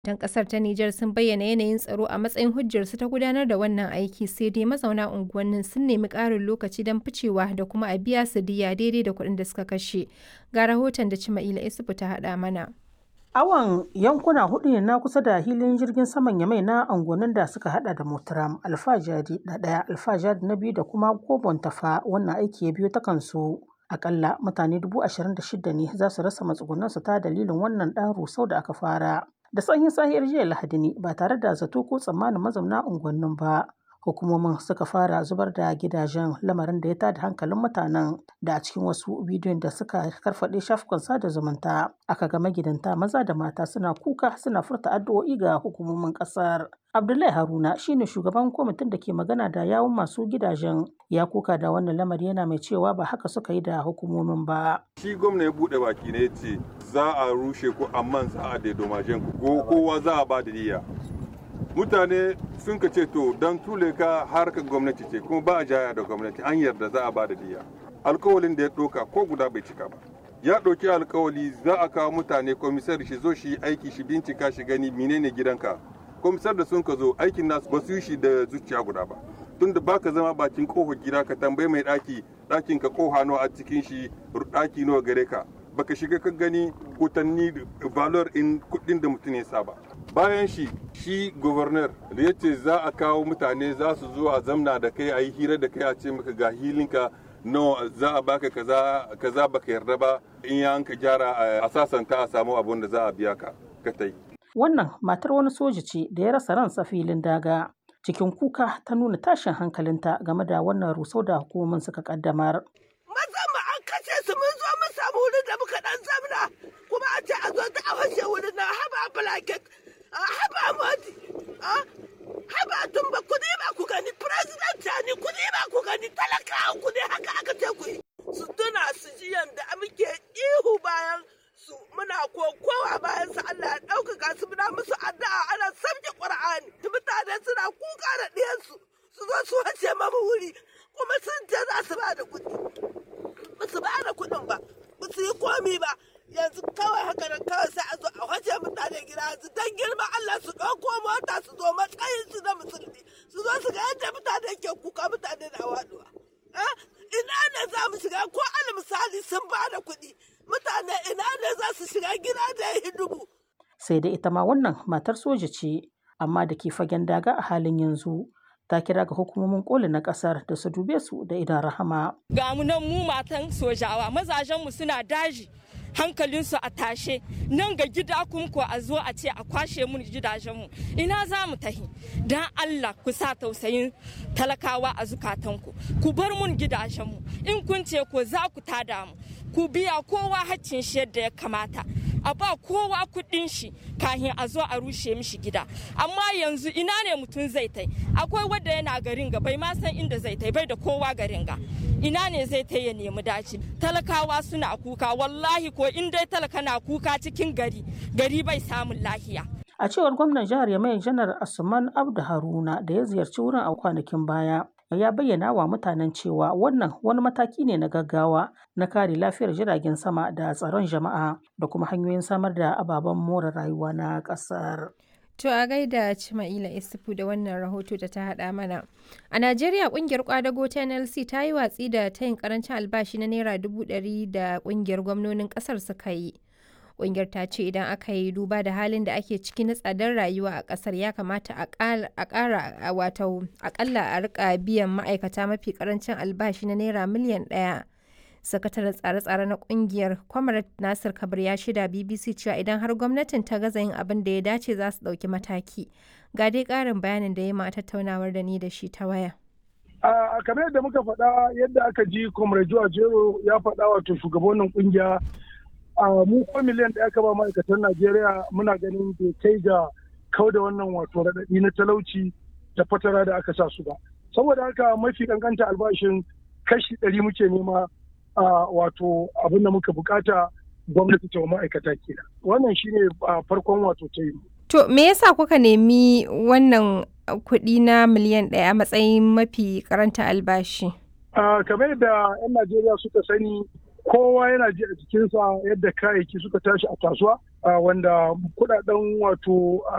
Dan kasar ta Nijar sun bayyana yanayin tsaro a matsayin hujjarsu ta gudanar da wannan aiki sai dai mazauna unguwannin sun nemi ƙarin lokaci don ficewa da kuma a biya su diya daidai da kuɗin da suka kashe. Ga rahoton da Cima'ila Isufu ta haɗa mana. Awon yankuna hudu ne na kusa da hilin jirgin saman Yamai na unguwannin da suka hada da Motaram, Alfajari na ɗaya, Alfajari na biyu da kuma Gobon Tafa wannan aiki ya biyo ta kansu. Akalla mutane dubu ashirin da shida ne za su rasa matsugunansu ta dalilin wannan ɗan rusau da aka fara. Da sanyin sahiyar jiya Lahadi ne ba tare da zato ko tsammanin mazauna unguwannin ba. Hukumomin suka fara zubar da gidajen lamarin da ya tada hankalin mutanen da a cikin wasu bidiyon da suka karfaɗe shafukan sada zumunta aka ga magidanta maza da mata suna kuka suna furta addu'o'i ga hukumomin ƙasar. Abdullahi Haruna shine shugaban kwamitin da ke magana da yawun masu gidajen ya kuka da wannan lamari yana mai cewa ba haka suka yi da hukumomin ba. Shi gwamna ya buɗe baki ne ce za a rushe ku amma za a daidomashen ku ko kowa za a ba da niyya. Mutane sun ka ce to don tule ka harkar gwamnati ce kuma ba a jaya da gwamnati an yarda za a ba da niyya. Alkawalin da ya ɗauka ko guda bai cika ba. Ya ɗauki alkawali za a kawo mutane komisar shi zo shi aiki shi bincika shi gani menene gidanka. Komisar da sun ka zo aikin nasu ba su yi shi da zuciya guda ba. tunda baka zama bakin kofar gida ka tambayi mai daki dakin ka koha nawa a cikin shi daki nawa gare ka baka shiga ka gani kutanni valor in kudin da mutum ya saba bayan shi shi governor da ya ce za a kawo mutane za su zo a zamna da kai a yi hira da kai a ce maka ga hilinka no za a baka kaza kaza baka yarda ba in ya ka gyara a sasanta a samu abun da za a biya ka ka tai wannan matar wani soja ce da ya rasa ransa filin daga cikin kuka ta nuna tashin hankalinta game da wannan rusau da hukumomin suka kaddamar. Mazan mu an kashe su mun zo mun samu wurin da muka dan zamna kuma a ce a zo ta a fashe wurin na haba blanket haba moti haba tumba ku ne ba ku gani president ni ku ne ba ku gani talakawa ku ne haka aka ce ku yi. Su tuna su ji yanda muke ihu bayan su muna kokowa bayan su Allah ya ɗaukaka su muna musu addu'a ana sabke Qur'ani mutane suna kuka da ɗiyansu su zo su wace mamu wuri kuma sun ce za su ba da kuɗi ba su ba da kuɗin ba ba su yi komi ba yanzu kawai haka nan kawai sai a zo a wace mutane gida yanzu dan girma Allah su ɗauko mota su zo matsayin su na musulmi su zo su ga yadda mutane ke kuka mutane na waɗuwa. ina ne za mu shiga ko al misali sun ba da kuɗi mutane ina ne za su shiga gida da ya dubu. Sai dai ita ma wannan matar soja ce, amma da ke fagen daga a halin yanzu. Ta kira ga hukumomin koli na kasar da su dube su da idan rahama. Ga mu nan mu matan sojawa mazajenmu suna daji. hankalinsu a tashe nan ga gida ko a zo a ce a kwashe mun gidajenmu ina za mu tahi don allah ku sa tausayin talakawa a zukatanku ku bar mun gidajenmu in kun ce ko za ku tada mu ku biya kowa haccin shi yadda ya kamata a ba kowa kuɗin shi kahin a zo a rushe mishi gida amma yanzu ina ne mutum zai tai akwai wadda yana garin ga bai ma san inda zai tai bai da kowa garin ga ina ne zai tai ya nemi daci talakawa suna kuka wallahi ko in dai talaka na kuka cikin gari gari bai samun lahiya a cewar gwamnan jihar yamai janar asuman abdu haruna da ya ziyarci wurin a kwanakin baya ya bayyana wa mutanen cewa wannan wani mataki ne na gaggawa na kare lafiyar jiragen sama da tsaron jama'a da kuma hanyoyin samar da ababen more rayuwa na ƙasar. To a gaida Cima'ila Isufu da wannan rahoto da ta haɗa mana. A Najeriya ƙungiyar kwadago ta NLC ta yi watsi da tayin karancin albashi na Naira dubu ɗari da ƙungiyar gwamnonin ƙasar suka yi. Ƙungiyar ta ce idan aka yi duba da halin da ake ciki na tsadar rayuwa a ƙasar ya kamata a ƙara wato aƙalla a rika biyan ma'aikata mafi ƙarancin albashi na naira miliyan ɗaya. Sakataren tsare-tsare na ƙungiyar Kwamarat Nasir Kabir ya shida BBC cewa idan har gwamnatin ta gaza yin abin da ya dace za su ɗauki mataki. Ga dai ƙarin bayanin da ya ma tattaunawar da ni da shi ta waya. a kamar yadda muka faɗa yadda aka ji Comrade Jero ya faɗa wato shugabannin ƙungiya a mu ko miliyan ɗaya ka ba ma'aikatan Najeriya muna ganin bai kai ga kau da wannan wato raɗaɗi na talauci da fatara da aka sa su ba. Saboda haka mafi kankanta albashin kashi ɗari muke nema a wato abin da muka bukata gwamnati ta ma'aikata kenan. Wannan shine farkon wato ta yi. To me yasa kuka nemi wannan kuɗi na miliyan ɗaya a matsayin mafi karanta albashi? kamar yadda 'yan Najeriya suka sani kowa yana ji a jikinsa yadda kayayyaki suka tashi a kasuwa wanda kudaden wato